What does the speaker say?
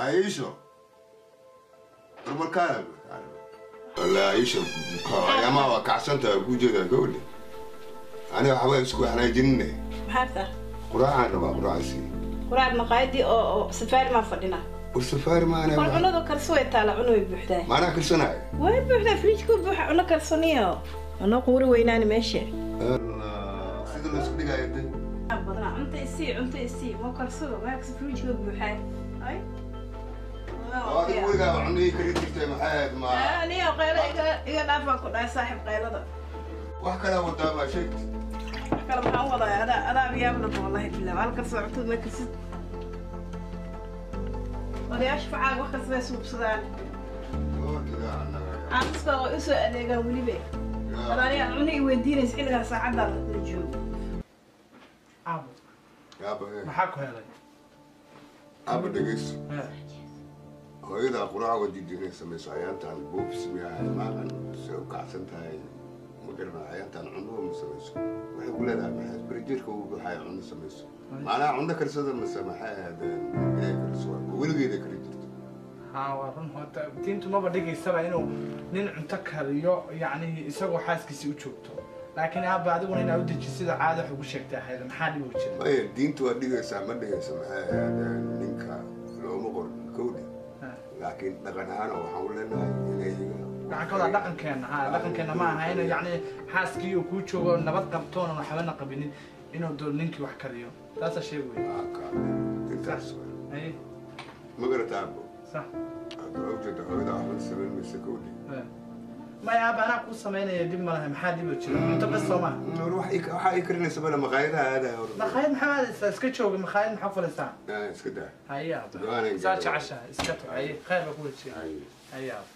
Aisha. Barbarkaada. Walla Aisha. Ayamaa waa kacsantahay ku jeedaa gawdhe. Aniga waxba isku hanaajinine. maxaa taa Quraacaan rabaa quraacasi. quraad maqaayadii oo oo safaari maa fadhina War safaari maana. war cunadu karso way taala cuno way buuxdaa Maanaa karsanaya. way buuxdaa fridge ku buuxa cuno karsaniyo cuno quuri weynaani meesha Allah. Sida la isku dhigaayo de. badana cunta isii cunta isii ma karsado meelkasta fridge ku buuxaa ay Oo adiga weligaa cunadii kari jirtay maxay ahayd ma. aniyo qaylo iga iga dhaafaa ku dhahay saaxib qaylada Wax kale wadaa baa sheegtay. wax kale maxaan wadaa adaa adaa biyaabla wallahi bilaa hal karsoo cuntada ma karsid odayaasha facaaga wax kasta bay suubsadaan Oo diga annaga. caamiska oo usoo adeegaan weliba adaaniga cuna i weydiinaysa xilligan saacaddaa la joogo Aabo, Yaaba he. maxaa ku helay? Aba dhegeyso. Eh, hooyadaa quraac wadiidinay samayso ayaantaan boofis miyahay maalan se u kacsan tahay ma garana ayaantaan cunuba ma samayso waxay ku leedahay maxay berijeerka ugu waxay cuno samayso maanaha cuno karsada mase maxay ahaadeen inay kariso waa weligeeda kari jirto haa, waa run horta diintu maba dhigaysaba inuu nin cunto kariyo yacni isagoo xaaskiisii u joogto laakiin aaba adiguna inaa u deji sida caada wax ugu sheegtay ahayd maxaa dhibi jira maya diinta waa dhigaysaa ma dhigaysa maxay ahaadeen ninka looma qorin kowdhi Eh, laakiin dhaqan ahaan oo waxaan u leenahay inay waxaan ka wadaa dhaqankeena haa dhaqankeena ma aha inuu yacni xaaskii uu kuu joogo nabad qabtoona waxbana qabinin inuu doo ninkii wax kariyo taasaa sheeg wey intaas Ay, ma garata abo sax hadda ujeeda hooyada waxba samayn maysa kowdhi Eh. maya aaba anaa kuu samaynaya dib ma laha maxaa dhibi jira cunto bes soo maha War wax ii- waxaa ii karinaysa bale maqaayadaha aadaya hor makhaayad maxaa aadaysaa iska jooga makhaayad maxaa fadhiistaa Ah, iska daa haya Ducaan ay saa gaadho. jeceshaha iska to haye khayr baa ku wajiya Ay. haya